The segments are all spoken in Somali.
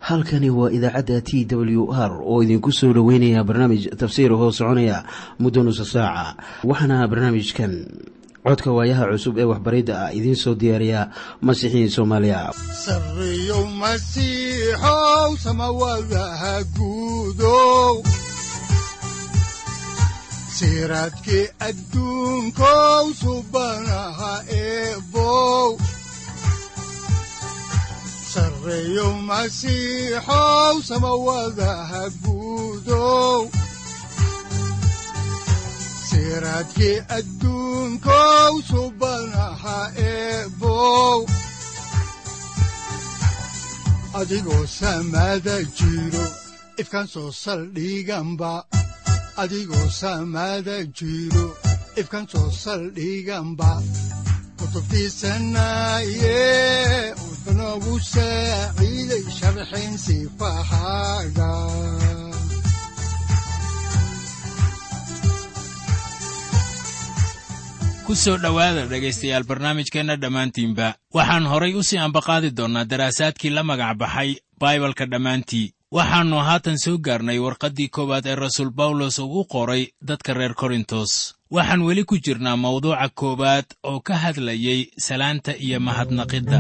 halkani waa idaacadda t w r oo idinku soo dhoweynaya barnaamij tafsiir hoo soconaya muddo nusa saaca waxaana barnaamijkan codka waayaha cusub ee waxbaridda ah idiin soo diyaariya masiixiin soomaaliya sareyow masiixow samawadaha guudow siraadkii adduunkow subanaha eebow sareyow masiixow samawadaha guudow siraadkii adduunkow subanaha eebow adigoo samada jiro ifkaan soo saldhiganba adigoo samada jiro ifkaan soo saldhiganba kutubtiisanaye udanogu saaciiday sharxin sifahaaga ku soo dhowaada dhegaystayaal barnaamijkeenna dhammaantiinba waxaan horay u sii ambaqaadi doonnaa daraasaadkii la magac baxay baibalka dhammaantii waxaannu haatan soo gaarnay warqaddii koowaad ee rasuul bawlos uu u qoray dadka reer korintos waxaan weli ku jirnaa mawduuca koowaad oo ka hadlayey salaanta iyo mahadnaqidda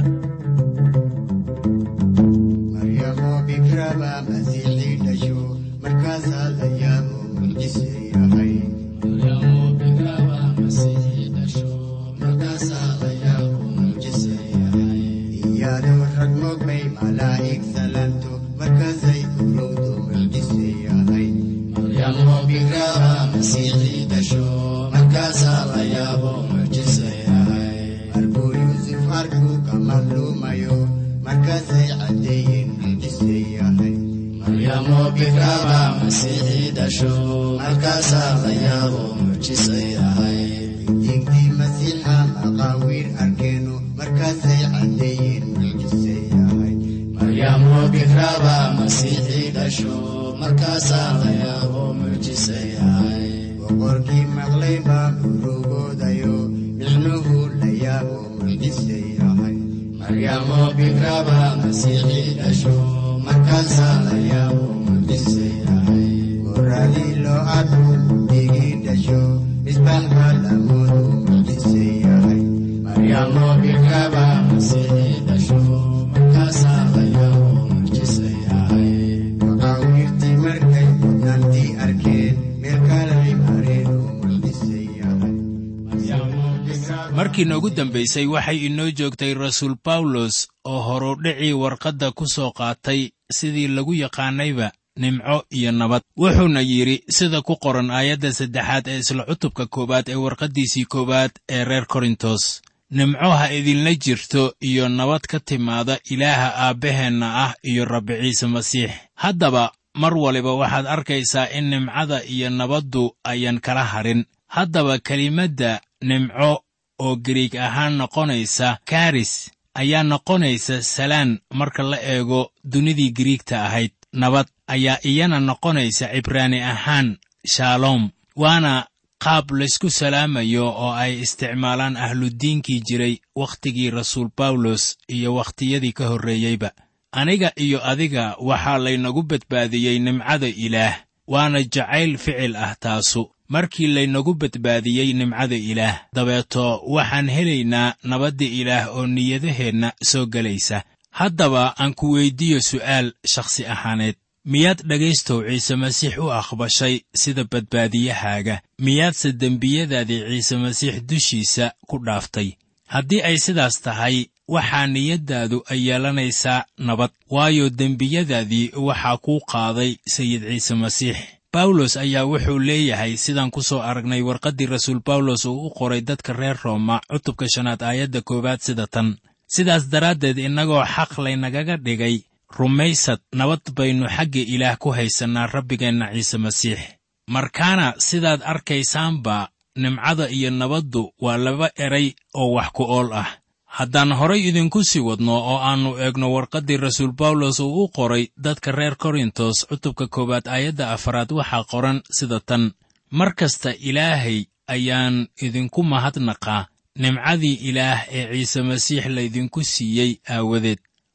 markii noogu dambaysay waxay inoo joogtay rasuul bawlos oo horudhicii warqadda ku soo qaatay sidii lagu yaqaanayba nimco iyo nabad wuxuuna yidhi sida ku qoran aayadda saddexaad ee isla cutubka koowaad ee warqaddiisii koowaad ee reer korintos nimco ha idinla jirto iyo nabad ka timaada ilaaha aabbaheenna ah iyo rabbi ciise masiix haddaba mar waliba waxaad arkaysaa in nimcada iyo nabaddu ayaan kala hadhin haddaba kelimadda nimco oo gariig ahaan noqonaysa karis ayaa noqonaysa salaan marka la eego dunidii giriigta ahayd nabad ayaa iyana noqonaysa cibraani ahaan shaalom waana qaab laysku salaamayo oo ay isticmaalaan ahludiinkii jiray wakhtigii rasuul bawlos iyo wakhtiyadii ka horreeyeyba aniga iyo adiga waxaa laynagu badbaadiyey nimcada ilaah waana jacayl ficil ah taasu markii laynagu badbaadiyey nimcada ilaah dabeeto waxaan helaynaa nabadda ilaah oo niyadaheenna soo gelaysa haddaba aan ku weyddiiyo su'aal shakhsi ahaaneed miyaad dhegaystow ciise masiix u aqbashay sida badbaadiyahaaga miyaadse dembiyadaadii ciise masiix dushiisa ku dhaaftay haddii ay sidaas tahay waxaa niyaddaadu ay yeelanaysaa nabad waayo dembiyadaadii waxaa kuu qaaday sayid ciise masiix bawlos ayaa wuxuu leeyahay sidaan ku soo aragnay warqaddii rasuul bawlos uu u qoray dadka reer rooma cutubka shanaad aayadda koowaad sida tan sidaas daraaddeed innagoo xaq laynagaga dhigay rumaysad nabad baynu xagga ilaah ku haysannaa rabbigeenna ciise masiix markaana sidaad arkaysaanba nimcada iyo nabaddu waa laba eray oo wax ku ool ah haddaan horay idinku sii wadno oo aannu eegno warqaddii rasuul bawlos uu u qoray dadka reer korintos cutubka koowaad aayadda afaraad waxaa qoran sida tan mar kasta ilaahay ayaan idinku mahadnaqaa nimcadii ilaah ee ciise masiix laydinku siiyey aawadeed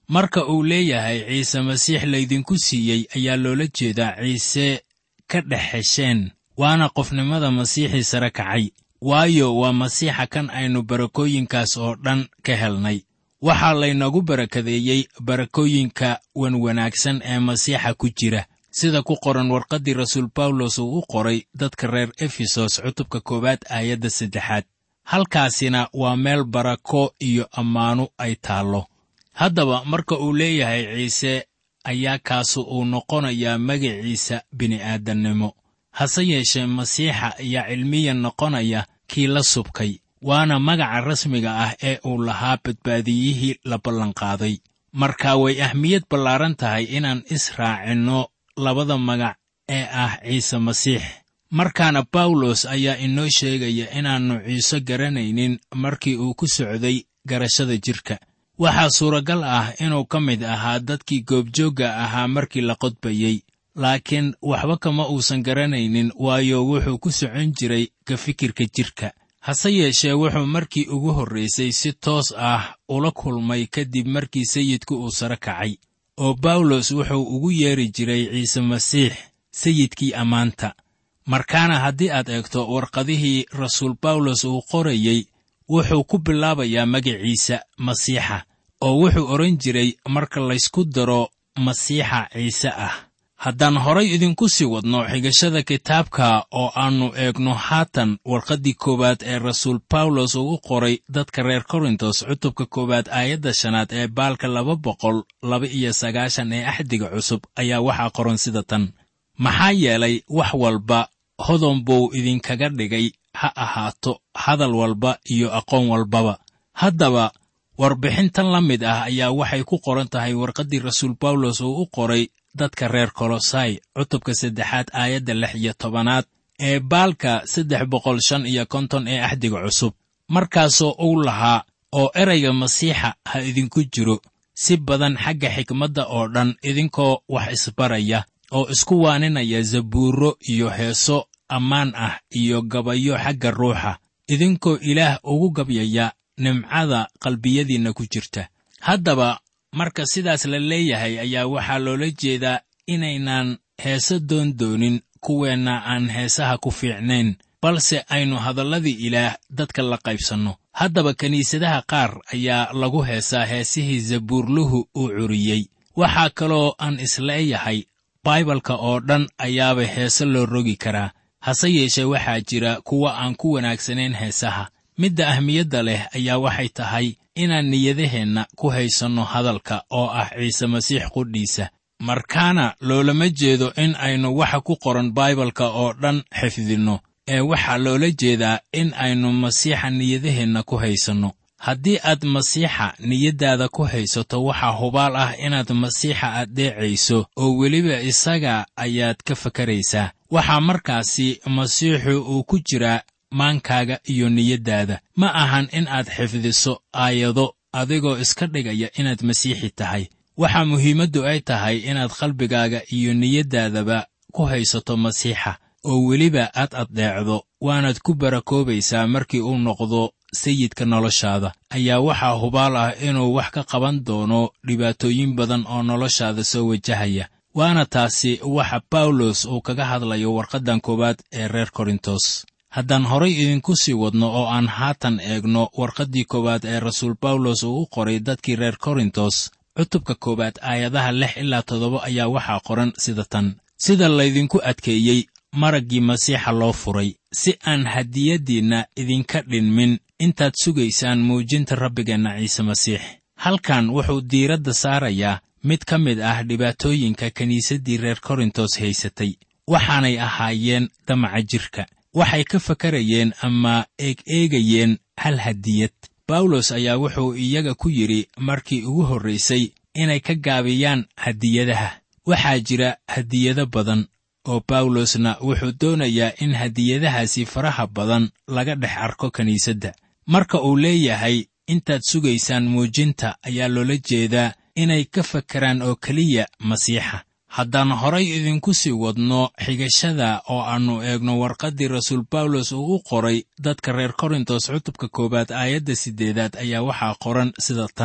marka uu leeyahay ciise masiix laydinku siiyey ayaa loola jeedaa ciise ka dhex hesheen waana qofnimada masiixii sare kacay waayo waa masiixa kan aynu barakooyinkaas oo dhan ka helnay waxaa laynagu barakadeeyey barakooyinka wanwanaagsan ee masiixa ku jira sida ku qoran warqaddii rasuul bawlos uu u qoray dadka reer efesos cutubka koowaad aayadda saddexaad halkaasina waa meel barako iyo ammaanu ay taallo haddaba marka uu leeyahay ciise ayaa kaasu uu noqonayaa magaciisa bini'aadannimo hase yeeshee masiixa ayaa cilmiyan noqonaya kii la subkay waana magaca rasmiga ah ee uu lahaa badbaadiyihii la ballanqaaday marka way ahmiyad ballaaran tahay inaan israacinno labada magac ee ah ciise masiix markaana bawlos ayaa inoo sheegaya inaannu ciise garanaynin markii uu ku socday garashada jidhka waxaa suuragal ah inuu ka mid ahaa dadkii goobjoogga ahaa markii la qodbayey laakiin waxba kama uusan garanaynin waayo wuxuu ku socon jiray ka fikirka jidhka hase yeeshee wuxuu markii ugu horraysay si toos ah ula kulmay kadib markii sayidku uu sare kacay oo bawlos wuxuu ugu yeeri jiray ciise masiix sayidkii ammaanta markaana haddii aad eegto warqadihii rasuul bawlos uu qorayey wuxuu ku bilaabayaa magaciisa masiixa oo wuxuu odhan jiray marka laysku daro masiixa ciise ah haddaan horay idinku sii wadno xigashada kitaabka oo aannu eegno haatan warqaddii koowaad ee rasuul bawlos uu u qoray dadka reer korintos cutubka koowaad aayadda shanaad ee baalka laba boqol laba iyo sagaashan ee axdiga cusub ayaa waxaa qoran sida tan maxaa yeelay wax walba hodon buu idinkaga dhigay ha ahaato hadal walba iyo aqoon walbaba haddaba warbixintan la mid ah ayaa waxay ku qoran tahay warqaddii rasuul bawlos uu u qoray dadka reer kolosai cutubka saddexaad aayadda lix iyo tobanaad ee baalka saddex boqol shan iyo konton ee axdiga cusub markaasoo uu lahaa oo erayga masiixa ha idinku jiro si badan xagga xikmadda oo dhan idinkoo wax isbaraya oo isku waaninaya zabuurro iyo heeso ammaan ah iyo gabayo xagga ruuxa idinkoo ilaah ugu gabyaya nimcada qalbiyadiinna ku jirta haddaba marka sidaas la leeyahay ayaa waxaa loola jeedaa inaynaan heese doon doonin kuweenna aan heesaha ku fiicnayn balse aynu hadalladii ilaah dadka la qaybsanno haddaba kiniisadaha qaar ayaa lagu heesaa heesihii zabuurluhu uu curiyey waxaa kaloo aan isleeyahay baibalka oo dhan ayaaba heese loo rogi karaa hase yeeshee waxaa jira kuwa aan ku wanaagsanayn heesaha midda ahmiyadda leh ayaa waxay tahay inaan niyadaheenna ku haysanno hadalka oo ah ciise masiix qudhiisa markaana loolama jeedo in aynu waxa ku qoran baibalka oo dhan xifdinno ee waxaa loola jeedaa in aynu masiixa niyadaheenna ku haysanno haddii aad masiixa niyaddaada ku haysato waxaa hubaal ah inaad masiixa addeecayso oo weliba isaga ayaad ka fakaraysaa waxaa markaasi masiixu uu ku jiraa maankaaga iyo niyaddaada ma ahan in aad xifdiso aayado adigoo iska dhigaya inaad masiixi tahay waxaa muhiimaddu ay tahay inaad qalbigaaga iyo niyaddaadaba ku haysato masiixa oo weliba aad addeecdo waanaad ku barakoobaysaa markii uu noqdo sayidka noloshaada ayaa waxaa hubaal ah inuu wax ka qaban doono dhibaatooyin badan oo noloshaada soo wajahaya waana taasi waxa bawlos uu kaga hadlayo warqaddan koowaad ee reer korintos haddaan horay idinku sii wadno oo aan haatan eegno warqaddii koowaad ee rasuul bawlos uu u qoray dadkii reer korintos cutubka koowaad aayadaha lix ilaa toddoba ayaa waxaa qoran sida tan sida laydinku adkeeyey maraggii masiixa loo furay si aan hadiyaddiinna idinka dhinmin intaad sugaysaan muujinta rabbigeenna ciise masiix halkan wuxuu diiradda saarayaa mid ka mid ah dhibaatooyinka kiniisaddii reer korintos haysatay waxaanay ahaayeen damaca jidhka waxay ka fakarayeen ama eeg-eegayeen hal hadiyad bawlos ayaa wuxuu iyaga ku yidhi markii ugu horraysay inay ka gaabiyaan hadiyadaha waxaa jira hadiyado badan oo bawlosna wuxuu doonayaa in hadiyadahaasi faraha badan laga dhex arko kiniisadda marka uu leeyahay intaad sugaysaan muujinta ayaa loola jeedaa inay ka fakaraan oo keliya masiixa haddaan horay idinku sii wadno xigashada oo aannu eegno warqaddii rasuul bawlos uu u qoray dadka reer korintos cutubka koowaad aayadda siddeedaad ayaa waxaa qoran sida tan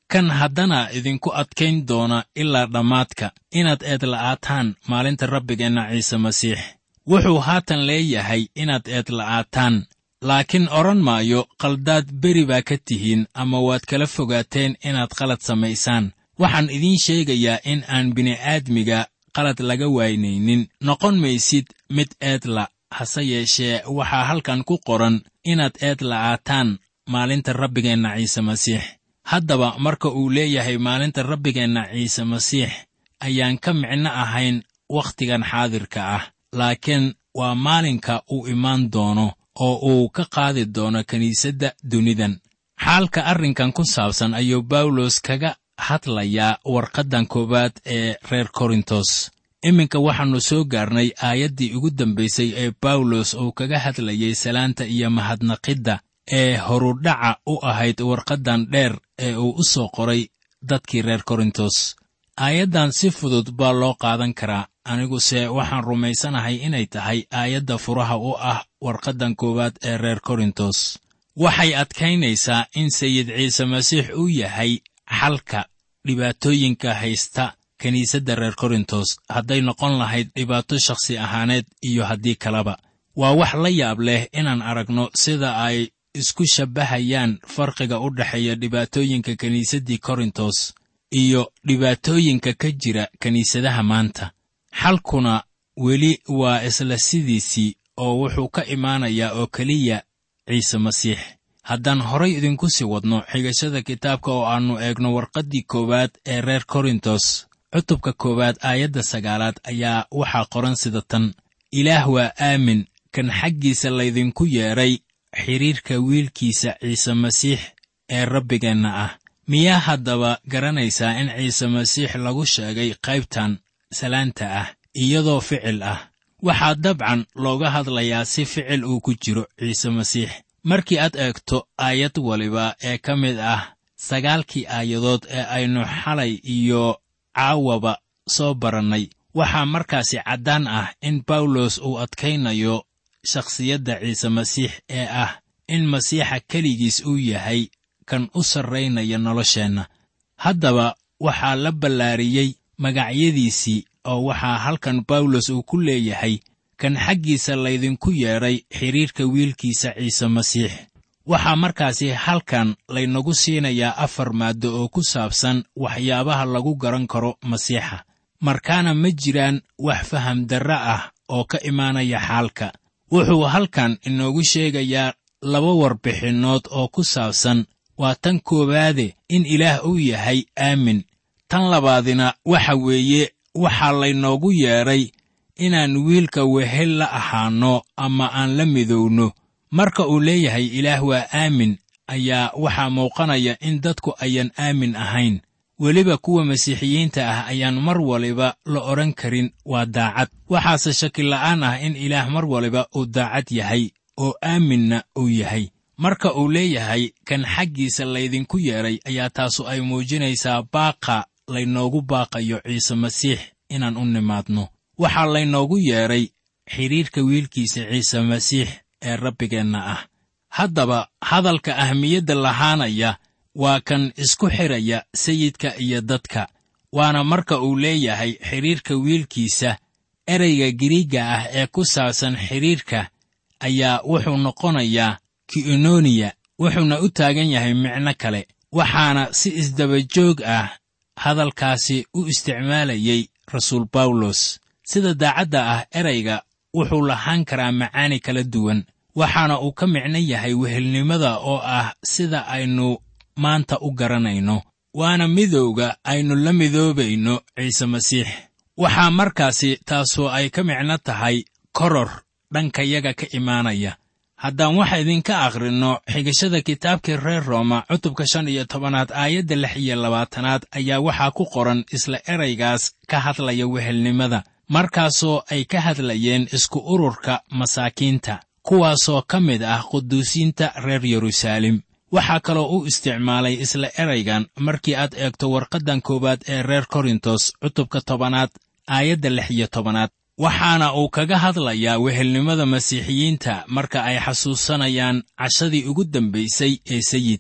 kan haddana idinku adkayn doona ilaa dhammaadka inaad eedla'aataan maalinta rabbigeenna ciise masiix wuxuu haatan leeyahay inaad eedla'aataan laakiin odhan maayo qaldaad beri baa ka tihiin ama waad kala fogaateen inaad qalad samaysaan waxaan idiin sheegayaa in aan bini'aadmiga qalad laga waynaynin noqon maysid mid eedla hase yeeshee waxaa halkan ku qoran inaad eedla'aataan maalinta rabbigeenna ciise masiix haddaba marka uu leeyahay maalinta rabbigeenna ciise masiix ayaan ka micno ahayn wakhtigan xaadirka ah laakiin waa maalinka uu imaan doono oo uu ka qaadi doono kiniisadda dunidan xaalka arrinkan ku saabsan ayuu bawlos kaga hadlayaa warqaddan koowaad ee reer korintos iminka waxaannu soo gaarnay aayaddii ugu dambaysay ee bawlos uu kaga hadlayay salaanta iyo mahadnaqidda ee horudhaca u ahayd warqaddan dheer ee uu u soo qoray dadkii reer korintos aayaddan si fudud baa loo qaadan karaa aniguse waxaan rumaysanahay inay tahay aayadda furaha u ah warqaddan koowaad ee reer korintos waxay adkaynaysaa in sayid ciise masiix uu yahay xalka dhibaatooyinka haysta kiniisadda reer korintos hadday noqon lahayd dhibaato shakhsi ahaaneed iyo haddii kaleba waa wax la yaab leh inaan aragno sida ay isku shabbahayaan farqiga u dhexeeya dhibaatooyinka kiniisaddii korintos iyo dhibaatooyinka ka jira kiniisadaha maanta xalkuna weli waa isla sidiisii oo wuxuu ka imaanayaa oo keliya ciise masiix haddaan horay idinku sii wadno xigashada kitaabka oo aannu eegno warqaddii koowaad ee reer korintos cutubka koowaad aayadda sagaalaad ayaa waxaa qoran sida tan ilaah waa aamin kan xaggiisa laydinku yeedhay xidhiirka wiilkiisa ciise masiix ee rabbigeenna ah miyaa haddaba garanaysaa in ciise masiix lagu sheegay qaybtan salaanta ah iyadoo ficil ah waxaa dabcan looga hadlayaa si ficil uu ku jiro ciise masiix markii aad eegto aayad waliba ee ka mid ah sagaalkii aayadood ee aynu xalay iyo caawaba soo barannay waxaa markaasi caddaan ah in bawlos uu adkaynayo shakhsiyadda ciise masiix ee ah in masiixa keligiis uu yahay kan u sarraynaya nolosheenna haddaba waxaa la ballaariyey magacyadiisii oo waxaa halkan bawlos uu ku leeyahay kan xaggiisa laydinku yeedhay xidhiirka wiilkiisa ciise masiix waxaa markaasi halkan laynagu siinayaa afar maaddo oo ku saabsan waxyaabaha lagu garan karo masiixa markaana ma jiraan wax faham darre ah oo ka imaanaya xaalka wuxuu halkan inoogu sheegayaa laba warbixinnood oo ku saabsan waa tan koowaade in ilaah uu yahay aamin tan labaadina waxa weeye waxaa laynoogu yeedhay inaan wiilka wehel la ahaanno ama aan la midowno marka uu leeyahay ilaah waa aamin ayaa waxaa muuqanaya in dadku ayaan aamin ahayn weliba kuwa masiixiyiinta ah ayaan mar waliba la odhan karin waa daacad waxaase shakila'aan ah in ilaah mar waliba uu daacad yahay oo aaminna uu yahay marka uu leeyahay kan xaggiisa laydinku yeedhay ayaa taasu ay muujinaysaa baaqa laynoogu baaqayo ciise masiix inaan u nimaadno waxaa laynoogu yeedhay xidhiirka wiilkiisa ciise masiix ee rabbigeenna ah haddaba hadalka ahmiyadda lahaanaya waa kan isku xidhaya sayidka iyo dadka waana marka uu leeyahay xidhiirka wiilkiisa ereyga giriigga ah ee ku saabsan xidhiirka ayaa wuxuu noqonayaa ki'inoniya wuxuuna u taagan yahay micno kale waxaana si isdabajoog ah hadalkaasi u isticmaalayey rasuul bawlos sida daacadda ah erayga wuxuu lahaan karaa macaani kala duwan waxaana uu ka micno yahay wehelnimada oo ah sida aynu maanta u garanayno waana midowga aynu la midoobayno ciise masiix waxaa markaasi taasoo ay ka micno tahay koror dhankayaga ka imaanaya haddaan waxa idinka akhrinno xigashada kitaabkii reer rooma cutubka shan iyo tobanaad aayadda lix iyo labaatanaad ayaa waxaa ku qoran isla eraygaas ka hadlaya wehelnimada markaasoo ay ka hadlayeen isku ururka masaakiinta kuwaasoo ka mid ah quduusiinta reer yeruusaalem waxaa kaloo u isticmaalay isla eraygan markii aad eegto warqaddan koowaad ee reer korintos cutubka tobanaad aayadda lix iyo tobanaad waxaana uu kaga hadlayaa wehelnimada masiixiyiinta marka ay xasuusanayaan cashadii ugu dambaysay ee sayidka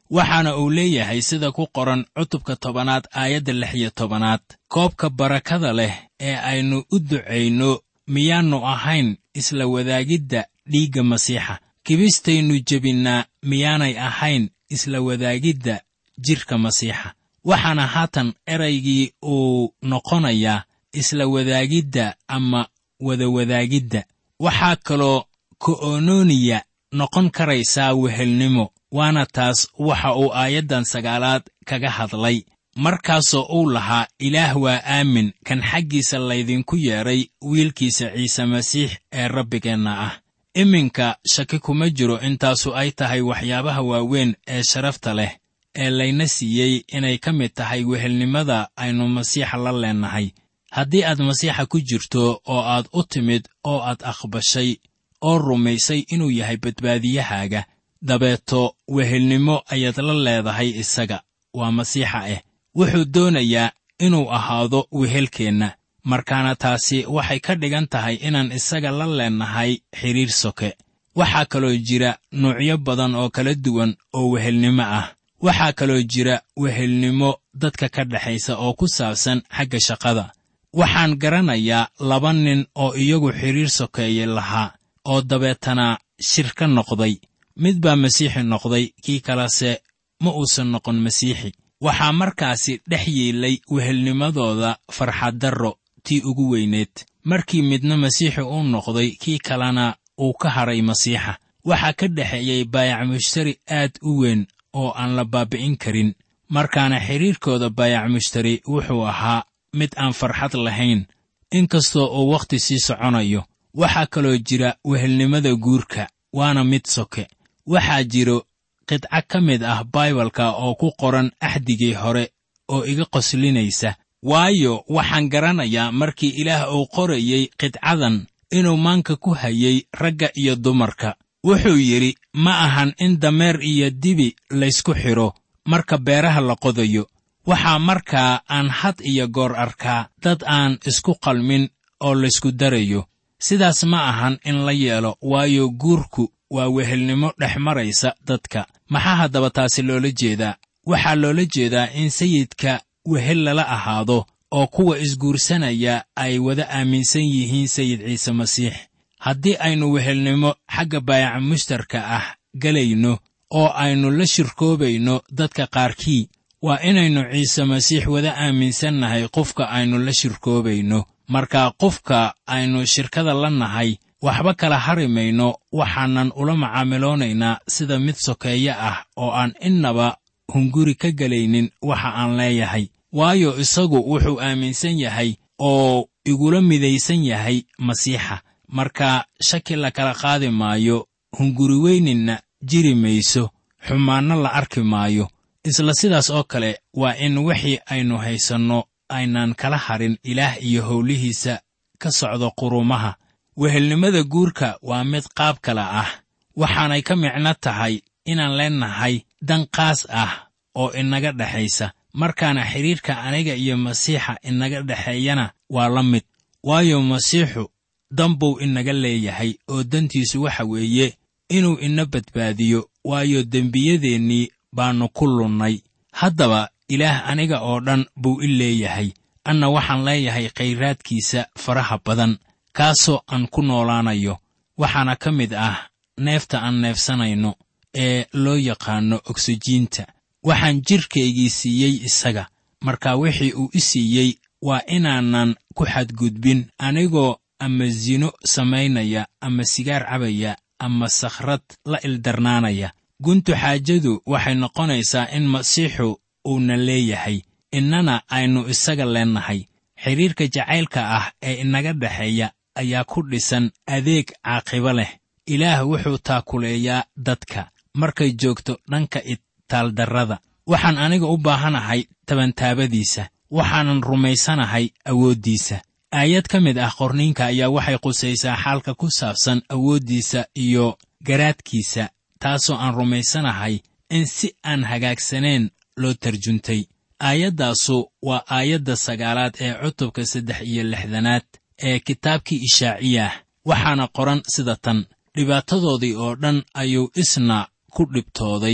waxaana uu leeyahay sida ku qoran cutubka tobanaad aayadda lix iyo tobanaad koobka barakada leh ee aynu u ducayno miyaannu ahayn isla wadaagidda dhiigga masiixa kibistaynu jebinnaa miyaanay ahayn isla wadaagidda jidhka masiixa waxaana haatan eraygii uu noqonayaa isla wadaagidda ama wadawadaagidda waxaa kaloo ko'ononiya noqon karaysaa wehelnimo waana taas waxa uu aayaddan sagaalaad kaga hadlay markaasoo uu lahaa ilaah waa aamin kan xaggiisa laydinku yeedhay wiilkiisa ciise masiix ee rabbigeenna ah iminka shaki kuma jiro intaasu ay tahay waxyaabaha waaweyn ee sharafta leh ee layna siiyey inay ka mid tahay wehelnimada aynu masiixa la leennahay haddii aad masiixa ku jirto oo aad u timid oo aad aqbashay oo rumaysay inuu yahay badbaadiyahaaga dabeeto wehelnimo ayaad la leedahay isaga waa masiixa ah wuxuu doonayaa inuu ahaado wehelkeenna markaana taasi waxay ka dhigan tahay inaan isaga la leennahay xidhiir soke waxaa kaloo jira nuucyo badan oo kala duwan oo wehelnimo ah waxaa kaloo jira wehelnimo dadka ka dhexaysa oo ku saabsan xagga shaqada waxaan garanayaa laba nin oo iyagu xidhiir sokeeye lahaa oo dabeetana shir ka noqday mid baa masiixi noqday kii kalese ma uusan noqon masiixi waxaa markaasi dhex yiilay wehelnimadooda farxaddarro tii ugu weyneed markii midna masiixi uu noqday kii kalena uu ka hadhay masiixa waxaa ka dhexeeyey baayac mushtari aad u weyn oo aan la baabi'in karin markaana xidhiirkooda baayac mushtari wuxuu ahaa mid aan farxad lahayn inkastoo uu wakhti sii soconayo waxaa kaloo jira wehelnimada guurka waana mid soke waxaa jiro qidco ka mid ah baibalka oo ku qoran axdigii hore oo iga qoslinaysa waayo waxaan garanayaa markii ilaah uu qorayey qidcadan inuu maanka ku hayey ragga iyo dumarka wuxuu yidhi ma ahan in dameer iyo dibi laysku xidho marka beeraha la qodayo waxaa markaa aan had iyo goor arkaa dad aan isku qalmin oo laysku darayo sidaas ma ahan in la yeelo waayo guurku waa wehelnimo dhex maraysa dadka maxaa haddaba taasi loola jeedaa waxaa loola jeedaa in sayidka wehel lala ahaado oo kuwa isguursanaya ay wada aaminsan yihiin sayid ciise masiix haddii aynu wehelnimo xagga baayaca mushtarka ah gelayno oo aynu la shirkoobayno dadka qaarkii waa inaynu ciise masiix wada aaminsannahay qofka aynu la shirkoobayno marka qofka aynu shirkada la nahay waxba kala hari mayno waxaanan ula macaamiloonaynaa sida mid sokeeye ah oo aan innaba hunguri ka gelaynin waxa aan leeyahay waayo isagu wuxuu aaminsan yahay oo igula midaysan yahay masiixa marka shaki la kala qaadi maayo hunguri weyninna jiri mayso xumaanno la arki maayo isla sidaas oo kale waa in wixii aynu haysanno aynaan kala harin ilaah iyo howlihiisa ka socdo qurumaha wehelnimada guurka waa mid qaab kala ah waxaanay ka micno tahay inaan leennahay dan qaas ah oo inaga dhexaysa markaana xidhiirka aniga iyo masiixa inaga dhexeeyana waa la mid waayo masiixu dan buu inaga leeyahay oo dantiisu waxa weeye inuu ina badbaadiyo waayo dembiyadeennii baannu ku lunnay haddaba ilaah aniga oo dhan buu i leeyahay anna waxaan leeyahay khayraadkiisa faraha badan kaasoo aan ku noolaanayo waxaana ka mid ah neefta aan neefsanayno ee loo yaqaanno ogsijiinta waxaan jidhkaygii siiyey isaga marka wixii uu i siiyey waa inaanan ku xadgudbin anigoo ama sino samaynaya ama sigaar cabaya ama sakhrad la ildarnaanaya guntu xaajadu waxay noqonaysaa in masiixu uuna leeyahay innana aynu isaga leennahay xidhiirka jacaylka ah ee inaga dhexeeya ayaa ku dhisan adeeg caaqibo leh ilaah wuxuu taakuleeyaa dadka markay joogto dhanka itaaldarrada waxaan aniga u baahanahay tabantaabadiisa waxaanan rumaysanahay awooddiisa aayad ka mid ah qorniinka ayaa waxay qusaysaa xaalka ku saabsan awooddiisa iyo garaadkiisa taasoo aan rumaysanahay in si aan hagaagsaneen loo tarjuntay aayaddaasu waa aayadda sagaalaad ee cutubka saddex iyo lixdanaad ee kitaabkii ishaaciyah waxaana qoran sida tan dhibaatadoodii oo dhan ayuu isna ku dhibtooday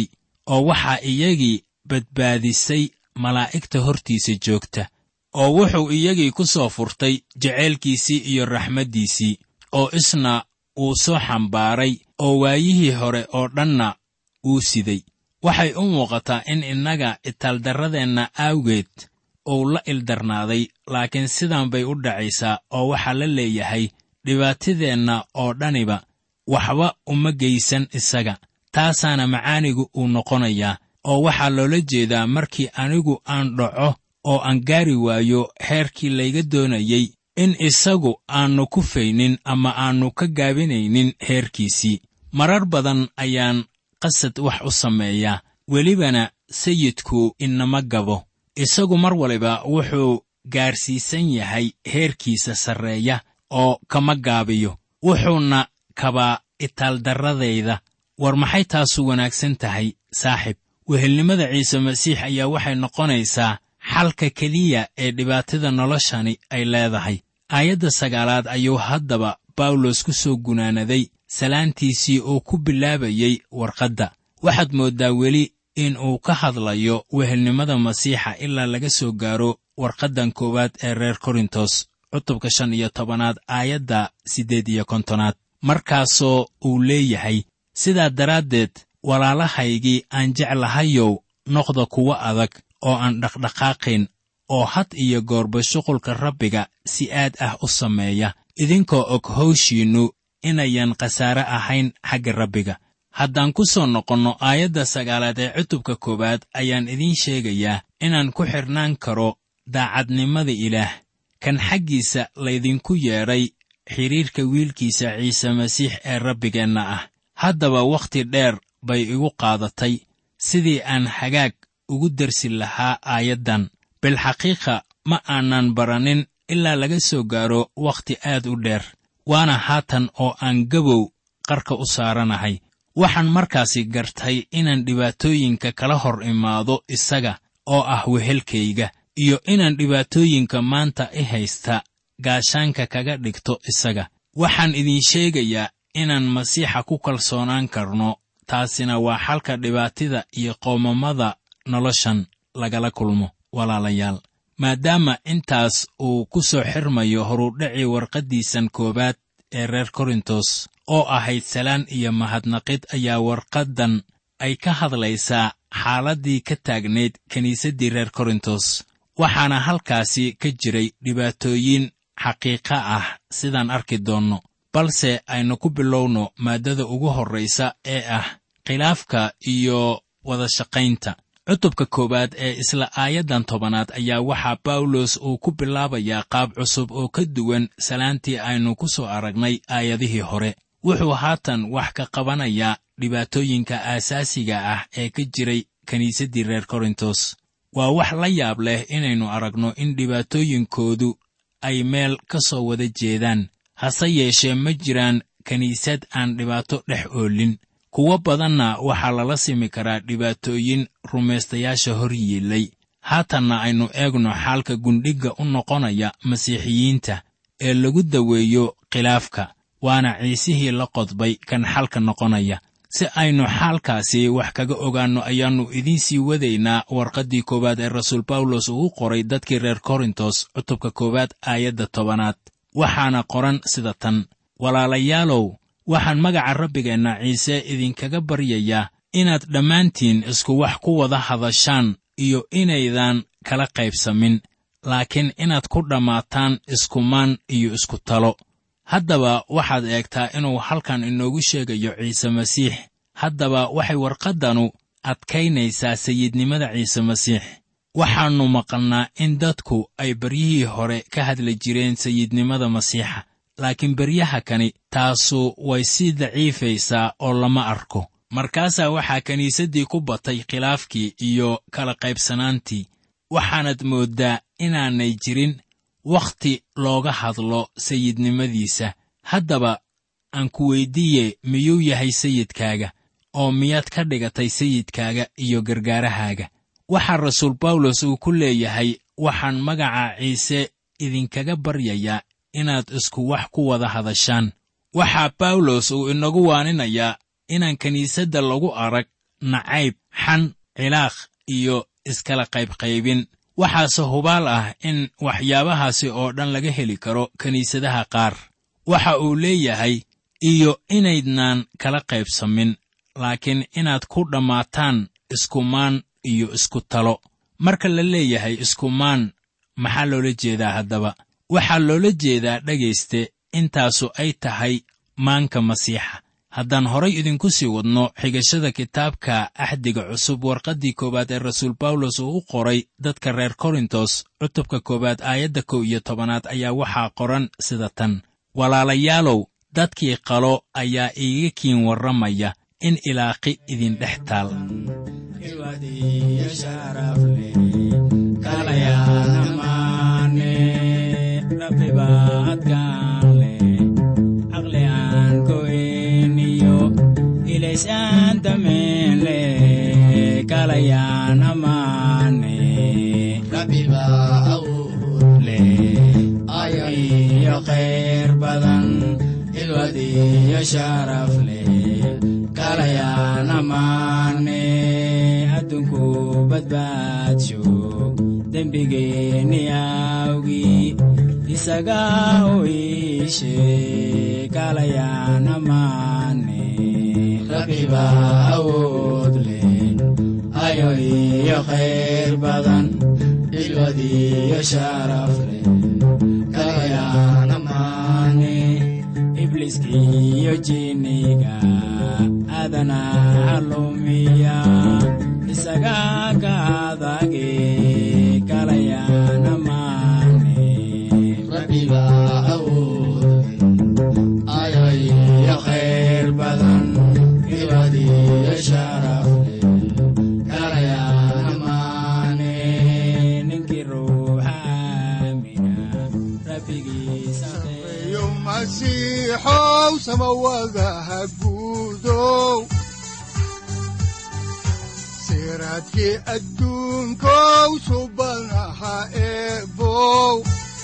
oo waxaa iyagii badbaadisay malaa'igta hortiisa joogta oo wuxuu iyagii ku soo furtay jaceylkiisii iyo raxmaddiisii oo isna uu soo xambaaray oo waayihii hore oo dhanna uu siday waxay u muuqataa in innaga itaaldarradeenna aawgeed uu la ildarnaaday laakiin sidan bay u dhacaysaa oo waxaa la leeyahay dhibaatadeenna oo dhaniba waxba uma geysan isaga taasaana macaanigu uu noqonayaa oo waxaa loola jeedaa markii anigu aan dhaco oo aan gaari waayo heerkii layga doonayey in isagu aannu ku faynin ama aannu ka gaabinaynin heerkiisii marar badan ayaan qasad wax u sameeyaa welibana sayidku inama gabo isagu mar waliba wuxuu gaarsiisan yahay heerkiisa sarreeya oo kama gaabiyo wuxuuna kabaa itaaldarradayda war maxay taasu wanaagsan tahay saaxib wehelnimada ciise masiix ayaa waxay noqonaysaa xalka keliya ee dhibaatada noloshani ay leedahay aayadda sagaalaad ayuu haddaba bawlos ku soo gunaanaday salaantiisii uu ku bilaabayey warqadda waxaad mooddaa weli in uu ka hadlayo wehelnimada masiixa ilaa laga soo gaaro warqaddan koowaad ee reer korintos cutubka shan iyo tobanaad aayadda siddeed iyo kontonaad markaasoo uu leeyahay sidaa daraaddeed walaalahaygii aan jeclahayow noqda kuwo adag oo aan dhaqdhaqaaqayn oo had iyo goorba shuqulka rabbiga si aad ah u sameeya idinkoo og hawshiinnu inayan khasaare ahayn xagga rabbiga haddaan ku soo noqonno aayadda sagaalaad ee cutubka koowaad ayaan idiin sheegayaa inaan ku xidhnaan karo daacadnimada ilaah kan xaggiisa laydinku yeedhay xidhiirka wiilkiisa ciise masiix ee rabbigeenna ah haddaba wakhti dheer bay igu qaadatay sidii aan hagaag ugu darsi lahaa aayaddan bilxaqiiqa ma aanan baranin ilaa laga soo gaaro wakhti aad u dheer waana haatan oo aan gabow qarka u saaranahay waxaan markaasi gartay inaan dhibaatooyinka kala hor imaado isaga oo ah wehelkayga iyo inaan dhibaatooyinka maanta i haysta gaashaanka kaga dhigto isaga waxaan idiin sheegayaa inaan masiixa ku kalsoonaan karno taasina waa xalka dhibaatida iyo qoomamada noloshan lagala kulmo walaalayaal maadaama intaas uu ku soo xirmayo horudhacii warqaddiisan koowaad ee reer korintos oo ahayd salaan iyo mahadnaqid ayaa warqaddan ay ka hadlaysaa xaaladdii ka taagnayd kiniisaddii reer korintos waxaana halkaasi ka jiray dhibaatooyin xaqiiqa ah sidaan arki doonno balse aynu ku bilowno maaddada ugu horraysa ee ah khilaafka iyo wadashaqaynta cutubka koowaad ee isla aayaddan tobanaad ayaa waxaa bawlos uu ku bilaabayaa qaab cusub oo ka duwan salaantii aynu ku soo aragnay aayadihii hore wuxuu haatan wax ka qabanayaa dhibaatooyinka aasaasiga ah ee ka jiray kiniisaddii reer korintos waa wax la yaab leh inaynu aragno in dhibaatooyinkoodu ay meel ka soo wada jeedaan hase yeeshee ma jiraan kiniisad aan dhibaato dhex oolin kuwo badanna waxaa lala simi karaa dhibaatooyin rumaystayaasha hor yiillay haatanna aynu eegno xaalka gundhigga u noqonaya masiixiyiinta ee lagu daweeyo khilaafka waana ciisihii la qodbay kan xalka noqonaya si aynu xaalkaasi wax kaga ogaanno ayaannu idiin sii wadaynaa warqaddii koowaad ee rasuul bawlos uu qoray dadkii reer korintos cutubka koowaad aayadda tobanaad waxaana qoran sida tan walaalayaalow waxaan magaca rabbigeenna ciise idinkaga baryayaa inaad dhammaantiin isku wax ku wada hadashaan iyo inaydan kala qaybsamin laakiin inaad ku dhammaataan iskumaan iyo isku talo haddaba waxaad eegtaa inuu halkan inoogu sheegayo ciise masiix haddaba waxay warqaddanu adkaynaysaa sayidnimada ciise masiix waxaannu maqalnaa in dadku ay baryihii hore ka hadli jireen sayidnimada masiixa laakiin beryaha kani taasu way sii daciifaysaa oo lama arko markaasaa waxaa kiniisaddii ku batay khilaafkii iyo kala qaybsanaantii waxaanad mooddaa inaanay jirin wakhti looga hadlo sayidnimadiisa haddaba aan ku weyddiiye miyuu yahay sayidkaaga oo miyaad ka dhigatay sayidkaaga iyo gargaarahaaga waxaa rasuul bawlos uu ku leeyahay waxaan magaca ciise idinkaga baryayaa inaad isku wax ku wada hadashaan waxaa bawlos uu inagu waaninayaa inaan kiniisadda lagu arag nacayb xan cilaaq iyo iskala qaybqaybin waxaase hubaal ah in waxyaabahaasi oo dhan laga heli karo kiniisadaha qaar waxa uu leeyahay iyo inaydnaan kala qaybsamin laakiin inaad ku dhammaataan iskumaan iyo isku talo marka la leeyahay iskumaan maxaa loola jeedaa haddaba waxaa loola jeedaa dhegayste intaasu ay tahay maanka masiixa haddaan horay idinku sii wadno xigashada kitaabka axdiga cusub warqaddii koowaad ee rasuul bawlos uu u qoray dadka reer korintos cutubka koowaad aayadda kow iyo tobanaad ayaa waxaa qoran sida tan walaalayaalow dadkii qalo ayaa iiga kiin warramaya in ilaaqi idin dhex taal adunku badbaadsho dembigeenni awgii isaga u iishe kalayaan amaane rabbiba awood leh ayo iyo khayr badan ilwadiyo sharaf leh kalayaan amaane ibliskiyo jinniga adana halumiya isaga ka adage kalayaan amaane rabbiba awood ayo iyo khayr badan ilwadiyo sharaf leh kalayaan amaane ninkii ruuxa aamina rabbigiisa yo masiixow samawadaha guudow siraadkii adduunkow subanaha eebow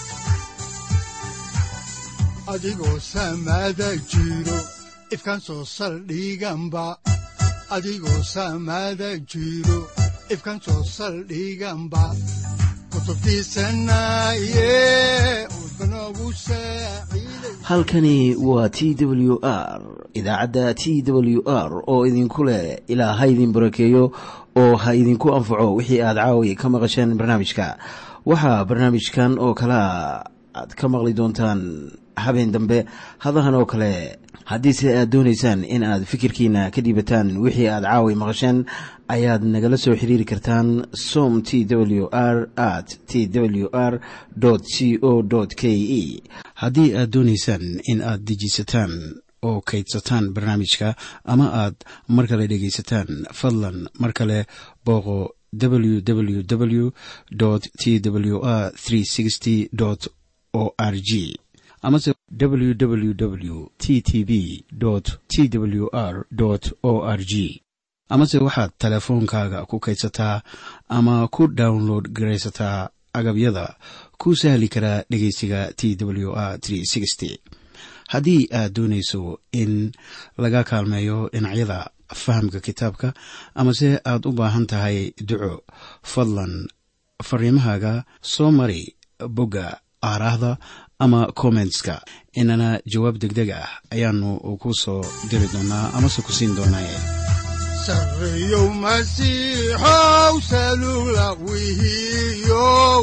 adigoo samada jiro ifkan soo saldhiganba adigoo samada jiro ifkan soo saldhiganba kutubtiisanaye udbanogu saaciiday halkani waa t w r idaacadda t w r oo idinku leh ilaa ha idin barakeeyo oo ha idinku anfaco wixii aad caawi ka maqasheen barnaamijka waxaa barnaamijkan oo kalea aad ka maqli doontaan habeen dambe hadahan oo kale haddiise aad doonaysaan in aad fikirkiina ka dhiibataan wixii aad caawi maqasheen ayaad nagala soo xiriiri kartaan som t w r at t w r c o k e haddii aad doonaysaan in aad dejiisataan oo kaydsataan barnaamijka ama aad mar kale dhegaysataan fadlan mar kale booqo www t w r o r g amase www t t b t w r o r g amase waxaad teleefoonkaaga ku kaydsataa ama ku download garaysataa agabyada ku sahli karaa dhegeysiga t w r haddii aad doonayso in laga kaalmeeyo dhinacyada fahamka kitaabka amase aad u baahan tahay duco fadlan fariimahaaga soo mari bogga aaraahda ama kommentska inana jawaab degdeg ah ayaanu ku soo diri doonaa amase ku siin doonaaye sarreyow masiixow salula wihiyow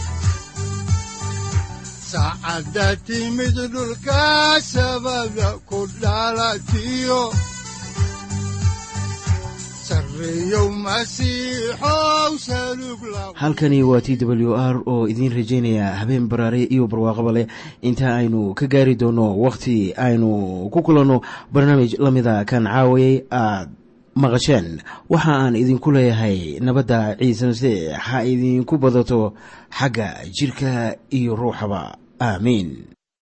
saacadda timid dhulka sabada ku dhalatiyo sarreyow masiixow salug la halkani waa t w r oo idiin rajaynaya habeen baraare iyo barwaaqaba leh inta aynu ka gaari doono wakhti aynu ku kulanno barnaamij la mida kan caawayay aad maqasheen waxa aan idinku leeyahay nabadda ciise masiix ha idinku badato xagga jidhka iyo ruuxaba aamiin